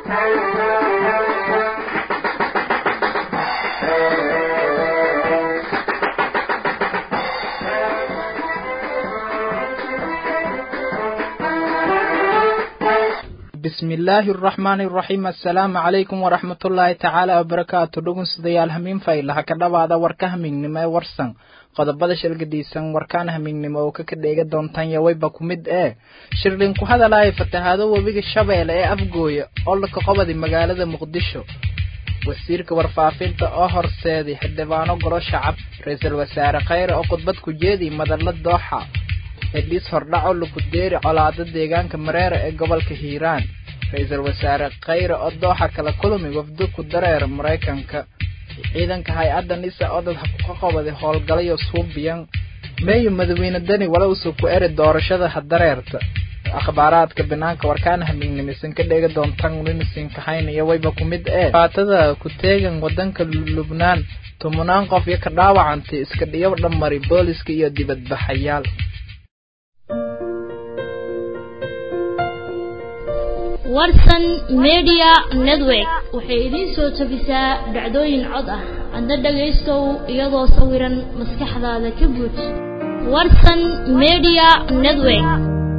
bismi illaahi araxmaani araxiim assalaamu calaykum waraxmatullaahi tacaala wabarakaatu dhugunsidayaal hamiin faylaha ka dhawaada warka hamiignimo ee warsan qodobada shalgadiisan warkaan hamiignimo oo kaka dheega doontaan yawayba ku mid ee shirlin ku hadalaya fatahaado webiga shabeelle ee afgooya olka qobadi magaalada muqdisho wasiirka warfaafinta oo horseeday xildhibaano golo shacab ra-iisul wasaare khayre oo khudbad ku jeediy madalla dooxa xidhiis hordhaco lugudeeri colaado deegaanka mareera ee gobolka hiiraan ra-iisul wasaare khayre oo dooxa kala kulmi wafdo ku dareera maraykanka ciidanka hay-adda nisa oo dad ka qobaday howlgalayo suubiyan meeyo madaxweyne deni walowsa ku eri doorashada hadareerta akhbaaraadka banaanka warkaan hamiignimisan ka dheega doontaan winsin kahaynaya wayba ku mid ee faatada ku teegan wadanka lubnaan tumunaan qof iyo ka dhaawacantay iska dhiyo dhammari booliska iyo dibadbaxayaal warsan media network waxay idiin soo tabisaa dhacdooyin cod ah adna dhagaystow iyadoo sawiran maskaxdaada ka buuj warsan media network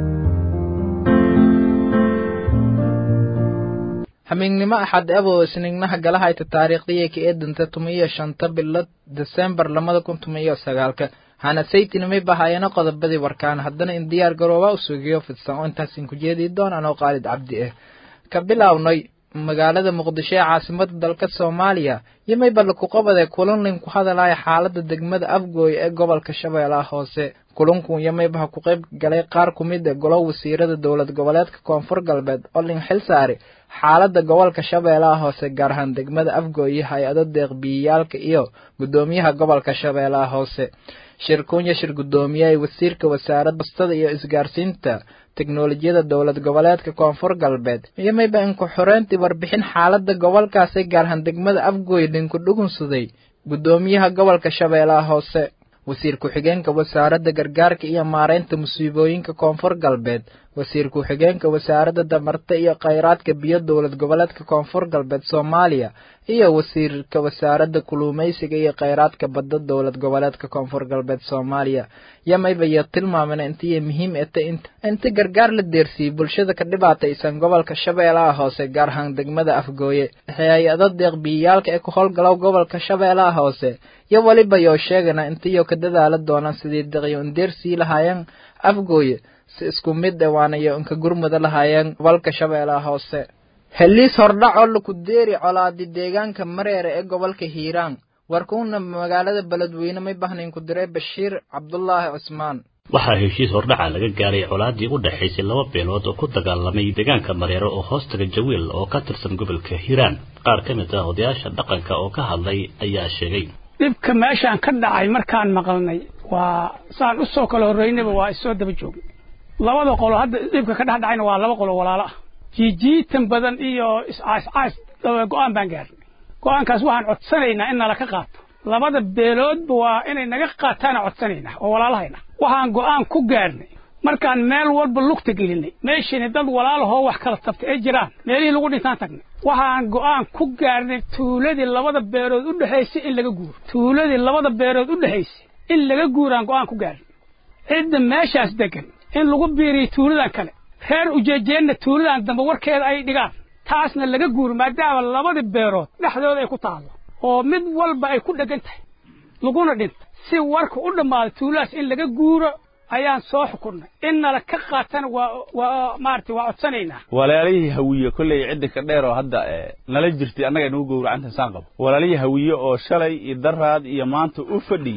hamiignimo axad abo isniignaha galahayta taariikhdii ka eedanta tumiyo shanta bilo desembar labada kun tumiyo sagaalka hana saytinimay bahayana qodobadii warkaan haddana in diyaar garooba u sugiyo fidsan oo intaasin ku jeedii doon anoo qaalid cabdi ah ka bilownay magaalada muqdisho ee caasimada dalka soomaaliya yomayba laku qabade kulanlin ku hadalaya xaalada degmada afgooy ee gobolka shabeellaha hoose kulankun yomaybaha ku qayb galay qaar ku mid a golo wasiirada dowlad goboleedka koonfur galbeed oo lin xil saari xaalada gobolka shabeellaha hoose gaar ahaan degmada afgooy iyo hay-ado deeqbiyayaalka iyo guddoomiyaha gobolka shabeellaha hoose shirkunya shir guddoomiyaha wasiirka wasaaradda bastada iyo isgaarsiinta teknolojiyada dowlad goboleedka koonfur galbeed iyo mayba inku xoreyntii warbixin xaalada gobolkaasi gaar ahaan degmada afgooy linku dhugunsaday guddoomiyaha gobolka shabeellaha hoose wasiir ku-xigeenka wasaaradda gargaarka iyo maareynta musiibooyinka koonfur galbeed wasiir ku-xigeenka wasaaradda damarta iyo khayraadka biyo dowlad goboleedka koonfur galbeed soomaaliya iyo wasiirka wasaaradda kuluumeysiga iyo khayraadka badda dowlad goboleedka koonfur galbeed soomaaliya yamayba iyo tilmaamena intiiyo muhiim eta inta gargaar la deersiiyey bulshada ka dhibaataysan gobolka shabeellaha hoose gaar ahaan degmada afgooye hay-ado deeqbiyayaalka ee ku howlgalow gobolka shabeellaha hoose iyo weliba yoo sheegana intiyo ka dadaala doonaan sidii deqyo indeersii lahaayeen afgooye si isku mid e waana iyo inka gurmuda lahaayeen gobolka shabeellaha hoose heliis hordhaco laku deeri colaadi deegaanka mareere ee gobolka hiiraan warkuuna magaalada beledweyne may bahnayn ku diray bashiir cabdulaahi cusmaan waxaa heshiis hordhaca laga gaaray colaadii u dhexaysay laba beelood oo ku dagaalamay deegaanka mareere oo hoostaga jawiil oo ka tirsan gobolka hiiraan qaar ka mid ah odayaasha dhaqanka oo ka hadlay ayaa sheegay dhibka meeshaan ka dhacay markaan maqalnay waa saan u soo kala horreynayba waa isoo daba joogay labada qolo hadda dhibka ka dhex dhacayna waa laba qolo walaalo ah jiijiitan badan iyo iscaascaas go-aan baan gaarnay go-aankaas waxaan codsanaynaa in nala ka qaato labada beeloodba waa inay naga qaataana codsanaynaa oo walaalahayna waxaan go-aan ku gaarnay markaan meel walba lugta gelinay meeshiina dad walaalahoo wax kala tabtay ay jiraan meelihii lagu dhintaan tagnay waxaan go-aan ku gaarnay tuuladii labada beelood u dhexaysay in laga guuro tuuladii labada beelood u dhexaysay in laga guuraan go-aan ku gaarnay cidda meeshaas degan in lagu biiriyo tuuladan kale reer ujeejeenna tuuladan dambe warkeeda ay dhigaan taasna laga guuro maadaama labadii beerood dhexdooda ay ku taallo oo mid walba ay ku dheggan tahay laguna dhinta si warka u dhammaado tuuladaas in laga guuro ayaan soo xukunnay in nala ka qaatana waa waa maaragtay waa codsanaynaa walaalihii hawiye kolley cidda ka dheer oo hadda nala jirtay annaga nagu gowracanta saan qabo walaalihii hawiye oo shalay iyo daraad iyo maanta u fadhi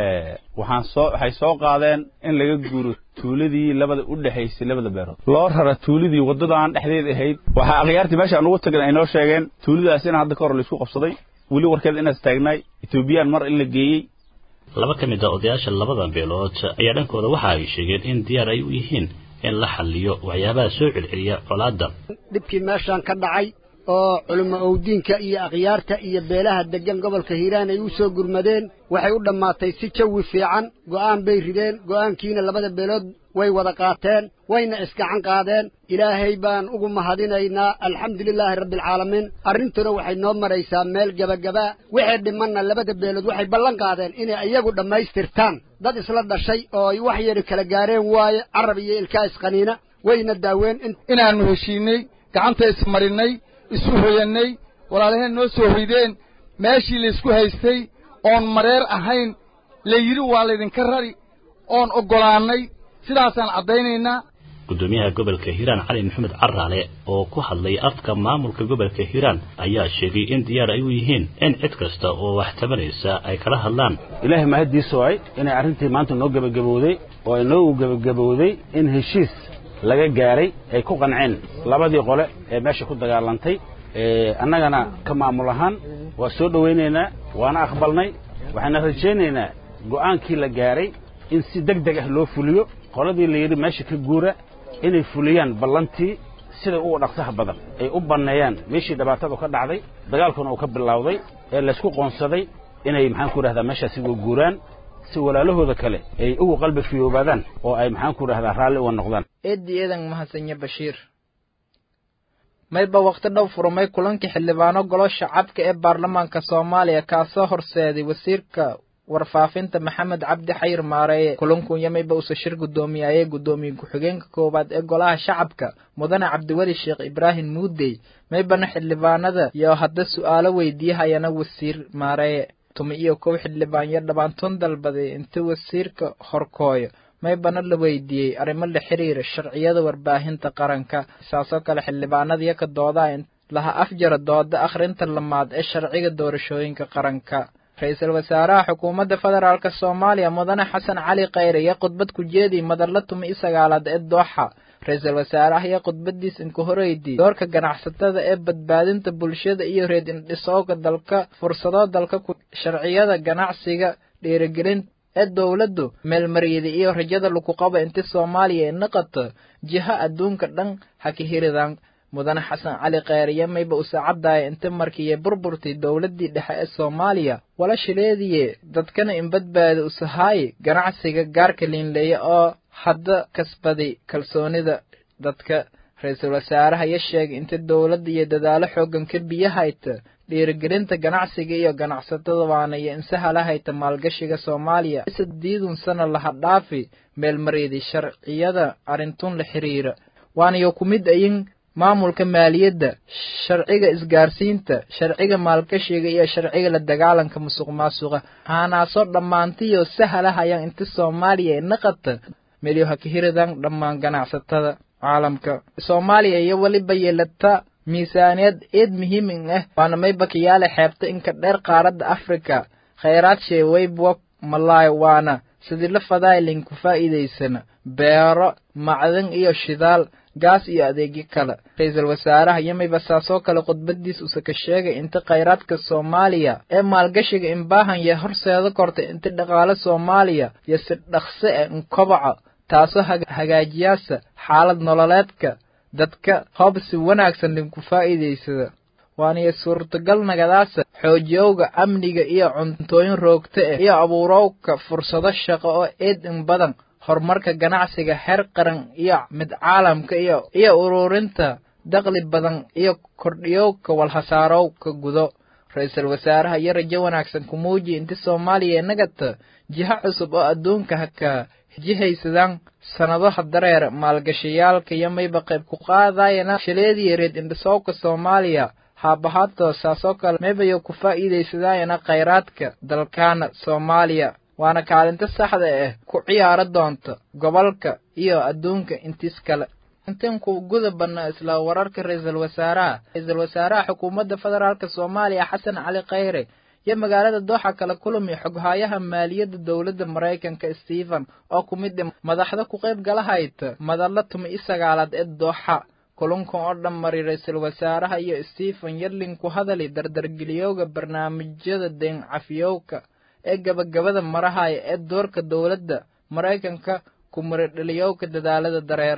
waxaan soo waxay soo qaadeen in laga guuro tuuladii labada u dhexaysay labada beerood loo rara tuuladii waddadan dhexdeed ahayd waxaa akhyaartii meesha aan ugu tagin ay noo sheegeen tuuladaas in hadda ka hor laisku qabsaday weli warkeeda inaas taagnaay etoobiyaan mar in la geeyey laba ka mid a odayaasha labada beelood ayaa dhankooda waxa ay sheegeen in diyaar ay u yihiin in la xalliyo waxyaabaha soo celceliya colaadda dhibkii meeshaan ka dhacay oo culimo owdiinka iyo akhyaarta iyo beelaha deggan gobolka hiiraan ay u soo gurmadeen waxay u dhammaatay si jawi fiican go'aan bay rideen go'aankiina labada beelood way wada qaateen wayna isgacan qaadeen ilaahay baan ugu mahadinaynaa alxamdulilaahi rabbialcaalamiin arrintuna waxay noo maraysaa meel gebagabaa wixii dhimanna labada beelood waxay ballan qaadeen inay iyagu dhammaystirtaan dad isla dhashay oo ay wax yari kala gaareen waaye carab iyo ilkaa isqaniina wayna daaween inaannu heshiinay gacanta ismarinnay isu hoyannay walaalaheen noo soo hoydeen meeshii laysku haystay oon mareer ahayn la yidhi waa laydinka rari oon oggolaannay sidaasaan caddaynaynaa gudoomiyaha gobolka hiiraan cali maxamed caraale oo ku hadlay afka maamulka gobolka hiiraan ayaa sheegay in diyaar ay u yihiin in cid kasta oo wax tabanaysa ay kala hadlaan ilaahay mahaddiisu ay inay arrintii maanta noo gebagabowday oo ay noogu gebagabowday in heshiis laga gaaray ay ku qanceen labadii qole ee meesha ku dagaalantay annagana ka maamul ahaan waa soo dhowaynaynaa waana aqbalnay waxaana rajaynaynaa go'aankii la gaaray in si deg deg ah loo fuliyo qoladii la yidhi meesha ka guura inay fuliyaan ballantii sida ugu dhaqsaha badan ay u banneeyaan meeshii dhibaatadu ka dhacday dagaalkuna uu ka bilowday ee laysku qoonsaday inay maxaan ku idhahdaa meeshaasi uga guuraan si walaalahooda kale ay ugu qalbi fiyoobaadaan oo ay maxaan ku idhahdaa raalli uga noqdaan eeddii eedan mahadsanya bashiir mayba wakhti dhow furmay kulankii xildhibaano golo shacabka ee baarlamaanka soomaaliya kaasoo horseeday wasiirka warfaafinta maxamed cabdi xayir maareeye kulankunya mayba usa shir guddoomiyaayee guddoomiye ku-xigeenka koowaad ee golaha shacabka mudane cabdiweli sheekh ibraahim muudey maybana xildhibaanada iyo hadda su'aalo weydiiyahayana wasiir maareeye tumi iyo kow xildhibaan yo dhabaantoon dalbaday inta wasiirka horkooyo maybana la weydiiyey arrimo la xiriira sharciyada warbaahinta qaranka saasoo kale xildhibaanadiyo ka doodaa laha afjara dooda akhrinta lamaad ee sharciga doorashooyinka qaranka ra-iisul wasaaraha xukuumadda federaalk soomaaliya mudane xasan cali khayre iyo khudbad ku jeedii madalla tumi i sagaalaad ee dooxa ra-iisul wasaaraha iyo khudbadiis inka horeydii doorka ganacsatada ee badbaadinta bulshada iyo reed indhisooga dalka fursado dalka ku sharciyada ganacsiga dhiirigelin ee dowladdu meelmaryada iyo rajada lagu qabo inti soomaaliya ay naqato jiha adduunka dhan ha ka hiridaan mudane xasan cali kheyriye mayba u saacaddaaya inta markiiya burburtay dowladdii dhexe ee soomaaliya wala shileediye dadkana in badbaada usahaaye ganacsiga gaarka liinleeya oo hadda kasbaday kalsoonida dadka ra-iisul wasaaraha ya sheegay inta dowladda iyo dadaalo xooggan ka biyahayta dhiirigelinta ganacsiga iyo ganacsatada waana iyo insahalahayta maalgashiga soomaaliya sadiidun sana laha dhaafi meelmaryadii sharciyada arrintun la xiriira waanayo ku mid ayin maamulka maaliyadda sharciga isgaarsiinta sharciga maalgashiga iyo sharciga la dagaalanka musuq maasuqa haanaasoo dhammaantiyo sahalahayaan inta soomaaliya ay naqata melyo ha ka hiridan dhammaan ganacsatada caalamka soomaaliya iyo weliba yeelata miisaaniyad eed muhiimin ah waana maybakiyaale xeebta inka dheer qaaradda afrika khayraad sheeweybwa malaay waana sidii la fadaylin ku faa'iidaysana beero macdan iyo shidaal gaas iyo adeegyo kale ra-iisul wasaaraha yamayba saasoo kale khudbadiis use ka sheegay inta khayraadka soomaaliya ee maalgashiga inbaahan yo horseeda kortay inta dhaqaale soomaaliya iyo si dhaqse ah inkobaca taasoo hagaajiyaasa xaalad nololeedka dadka hoob si wanaagsan linku faa'iidaysada waaniyo suurtagal nagadaasa xoojiyowga amniga iyo cuntooyin roogta ah iyo abuurowka fursado shaqo oo eed in badan horumarka ganacsiga heer qaran iyo mid caalamka iyo iyo ururinta daqli badan iyo kordhiyowka walhasaarowka gudo ra-iisul wasaaraha iyo rajo wanaagsan ku muujiya inta soomaaliya inagata jiho cusub oo adduunka haka jihaysadaan sannadaha dareer maalgashayaalka iyo mayba qayb ku qaadayana shileediya reed indhisowka soomaaliya haabahaadoo saasoo kale maybayo ku faa'iidaysadaayana khayraadka dalkaana soomaaliya waana kaalinta saxda ah ku ciyaaro doonta gobolka iyo adduunka intiis kale intan ku guda badna isla wararka ra-iisul wasaaraha ra-iisul wasaaraha xukuumadda federaalk soomaaliya xasan cali khayre iyo magaalada dooxa kala kulmi xoghaayaha maaliyadda dowladda maraykanka stephen oo ku mid madaxda ku qayb galahayta madalla tumi i sagaalaad ee dooxa kulankan oo dhan mari ra-iisul wasaaraha iyo stephen yarlin ku hadali dardargeliyowga barnaamijyada deen cafiyowka ee gabagabada marahaya ee doorka dowladda maraykanka ku maridhaliyowka dadaalada dareera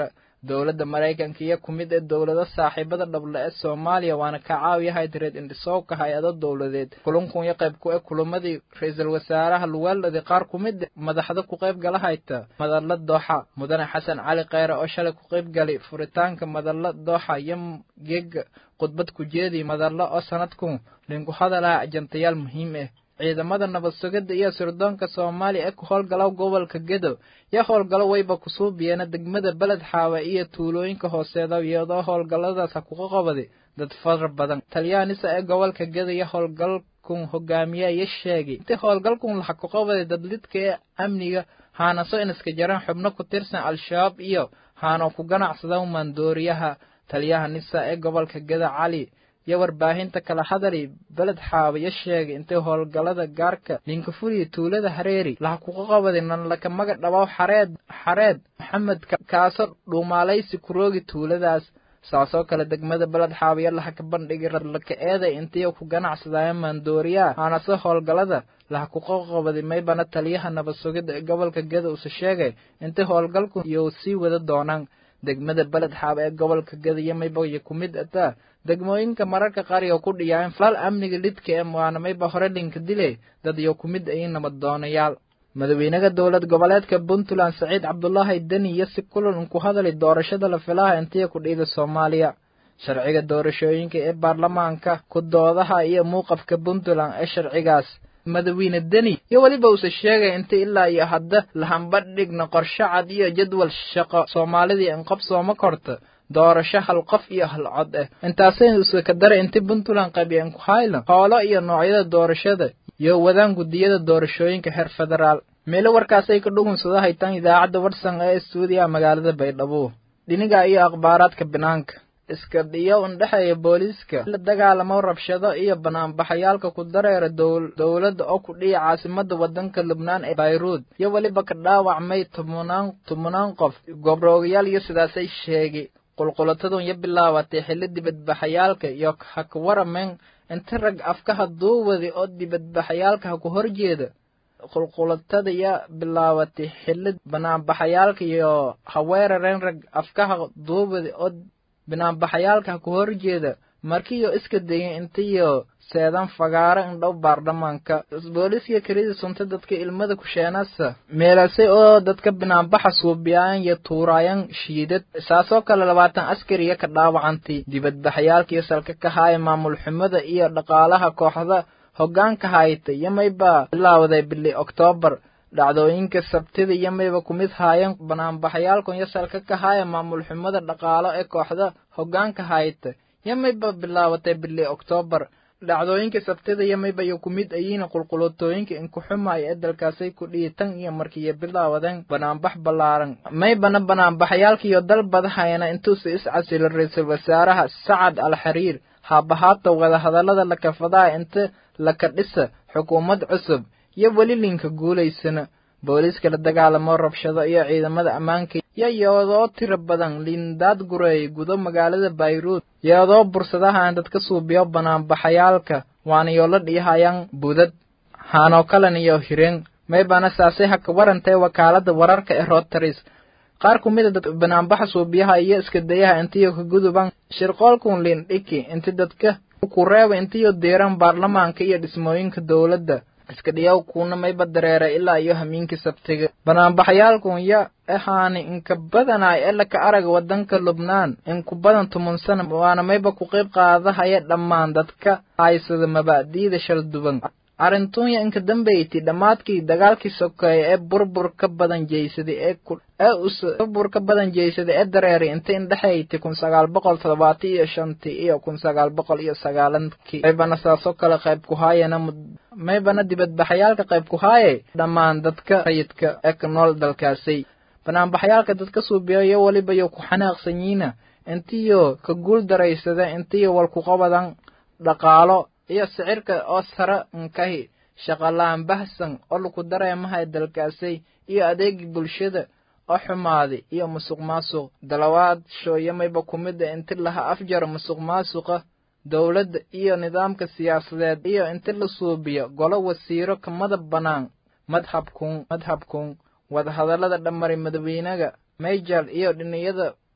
dowladda maraykanka iyo ku mid ee dowlado saaxiibada dhable ee soomaaliya waana ka caawiyahay direed indhisowka hay-ado dowladeed kulankun iyo qayb ku e kulamadii ra-iisul wasaaraha luweeldhadi qaar ku mid madaxda ku qayb gala hayta madalla dooxa mudane xasan cali kheyre oo shalay ku qayb galay furitaanka madalla dooxa iyo geega khudbad ku jeedii madalla oo sanadkun linku hadalaha ajantayaal muhiim ah ciidamada nabad sugidda iyo sirdoonka soomaaliya ee ku howlgala gobolka gedo iyo howlgalo wayba kusuubiyeena degmada beled xaawa iyo tuulooyinka hooseeda iyadoo howlgalladaas ha kuga qabaday dad fara badan talyaanisa ee gobolka gedo iyo howlgalkun hogaamiya iyo sheegay intii howlgalkun laha ku qabaday dadlidka ee amniga haanaso inaska jaraan xubno ku tirsan al-shabaab iyo haanoo ku ganacsada maandooriyaha taliyaha nisa ee gobolka gedo cali iyo warbaahinta kala hadali beled xaawiyo sheegay intay howlgallada gaarka linkafuriya tuulada hareeri laha kuga qabaday nanlaka maga dhabow xareed xareed maxamed kaaso dhuumaalaysi kuroogi tuuladaas saasoo kale degmada beled xaawiyo laha ka bandhigay radlaka eeday intii ku ganacsadaya maandooriyaha haanase howlgallada laha kuga qabaday maybana taliyaha nabad sugidda ee gobolka geda use sheegay intay howlgalku iyo sii wada doonaan degmada beled xaab ee gobolka gadiyo mayba ku mid ataa degmooyinka mararka qaar iyo ku dhiyaayen falal amniga lidka ee waana mayba hore dhinka dile dad iyo ku mid ayin nabad doonayaal madaxweynaha dowlad goboleedka puntland saciid cabdulaahi deni iyo si kulan ku hadalay doorashada la filaha intiya ku dhiida soomaaliya sharciga doorashooyinka ee baarlamaanka ku doodaha iyo muuqafka puntland ee sharcigaas madaxweyne deni iyo weliba uuse sheegay inta ilaa iyo hadda lahamba dhigna qorshe cad iyo jadwal shaqo soomaalidii inqob sooma korta doorasho hal qof iyo hal cod ah intaasayna use ka daray inti puntland qabiyan ku haylan hoolo iyo noocyada doorashada iyo wadaan guddiyada doorashooyinka heer federaal meelo warkaasay ka dhugunsada haytaan idaacadda warsan ee stuudiyaha magaalada baydhabo dhiniga iyo akhbaaraadka banaanka iska dhiyo undhexeeya booliiska la dagaalamo rabshado iyo banaanbaxayaalka ku dareera dowladda oo ku dhiya caasimada wadanka lubnaan ee bayruud iyo weliba ka dhaawacmay tobanaan tobanaan qof gobroogayaal iyo sidaasay sheegay qulqulatadun iyo bilaabatay xilli dibadbaxayaalka iyo ha ka warameen inta rag afkaha duuwadi oo dibadbaxayaalka ha ku horjeeda qulqulatada iyo bilaabatay xilli banaanbaxayaalka iyo ha weerareen rag afkaha duuwadi oo banaanbaxayaalka ha ku horjeeda markiiyo iska dayen intiyo seedan fagaaro indhow baarlamaanka booliiska kelida sunta dadka ilmada kusheenasa meelasay oo dadka banaanbaxa suubiyaayan iyo tuuraayan shiidad saasoo kale labaatan askariya ka dhaawacantay dibadbaxayaalkiyo salka ka haaya maamul xumada iyo dhaqaalaha kooxda hoggaanka hayta iyo mayba bilaawday bili oktoobar dhacdooyinka sabtida iyo mayba ku mid haayeen banaanbaxayaalkun iyo salka ka haaya maamul xumada dhaqaalo ee kooxda hoggaanka hayta iyo mayba bilaabatay bili oktoobar dhacdooyinka sabtida iyo mayba iyo ku mid ayiina qulqulotooyinka inkuxumaya ee dalkaasay ku dhiyi tan iyo markiiyo bilaawadeen banaanbax ballaaran maybana banaanbaxayaalkiiyo dalbadahayana intuusa iscasilo ra-iisul wasaaraha sacad al xiriir haabahaata wadahadallada lakafadaha inta laka dhisa xukuumad cusub iyo weli linka guulaysana booliiska la dagaalamo rabshado iyo ciidamada ammaanka iyo iyadoo tiro badan liindaad gureeyay gudo magaalada bayruud iyadoo bursadahan dadka suubiyo banaanbaxayaalka waana yoola dhiyahayaan budad haanoo kalan iyo hireen maybana saasay ha ka warantay wakaalada wararka ee rotaris qaar ku mid a dad banaanbaxa suubiyaha iyo iska dayaha intiyo ka guduban shirqoolkun liindhiki inti dadka ku reeba intiyo diiran baarlamaanka iyo dhismooyinka dowladda iska dhiyaw kuuna mayba dareera ilaa iyo hamiinkii sabtiga banaanbaxayaalkun ya ahaani inka badanaay ee laka araga wadanka lubnaan inku badan tuman sana waana mayba ku qayb qaadahaya dhammaan dadka haysada mabaadi'da shal duban arrintunya inka dambayti dhammaadkii dagaalkii sokeeye ee burbur ka badan jeysaday ee ee us burbur ka badan jeysaday ee dareeray inta indhexayti kun sagaal boqol toddobaatan iyo shantii iyo kun sagaal boqol iyo sagaalankii maybana saasoo kale qayb ku haayana maybana dibadbaxayaalka qayb ku haaye dhammaan dadka rayidka ee ka nool dalkaasay banaanbaxayaalka dadka suubiya iyo weliba yo ku xanaaqsanyiina intiyo ka guul daraysada intiyo walku qabadan dhaqaalo iyo sicirka oo sare nkahi shaqalaan bahsan oo laku dareemahay dalkaasay iyo adeegii bulshada oo xumaaday iyo musuq maasuq dalawaad shooyamayba ku mida inti laha afjara musuq maasuqa dowladda iyo nidaamka siyaasadeed iyo inti la suubiyo golo wasiiro ka madab bannaan madhabkun madhabkun wadahadallada dhammaray madaxweynaga mayjal iyo dhiniyada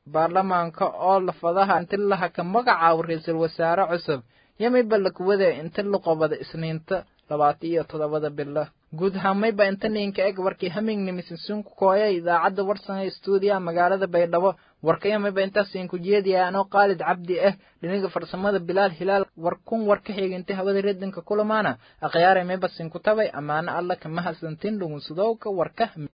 baarlamaanka oo lafadaha inti laha ka magacaabo ra-iisul wasaare cusub yamayba lakuwada inti laqobada isniinta labaata iyo toddobada bilo guud ahaanmayba inta ninka eg warkii hamingnimisinsunku kooya idaacadda warsanga stuudiyaha magaalada baydhabo warkayamayba intaas inku jeediya anoo qaalid cabdi ah dhiniga farsamada bilaal hilaal war kun war ka xigintay hawada redinka kulamaana akhyaare mayba sinku tabay ammaano alla kama hasantin dhugunsadowka warka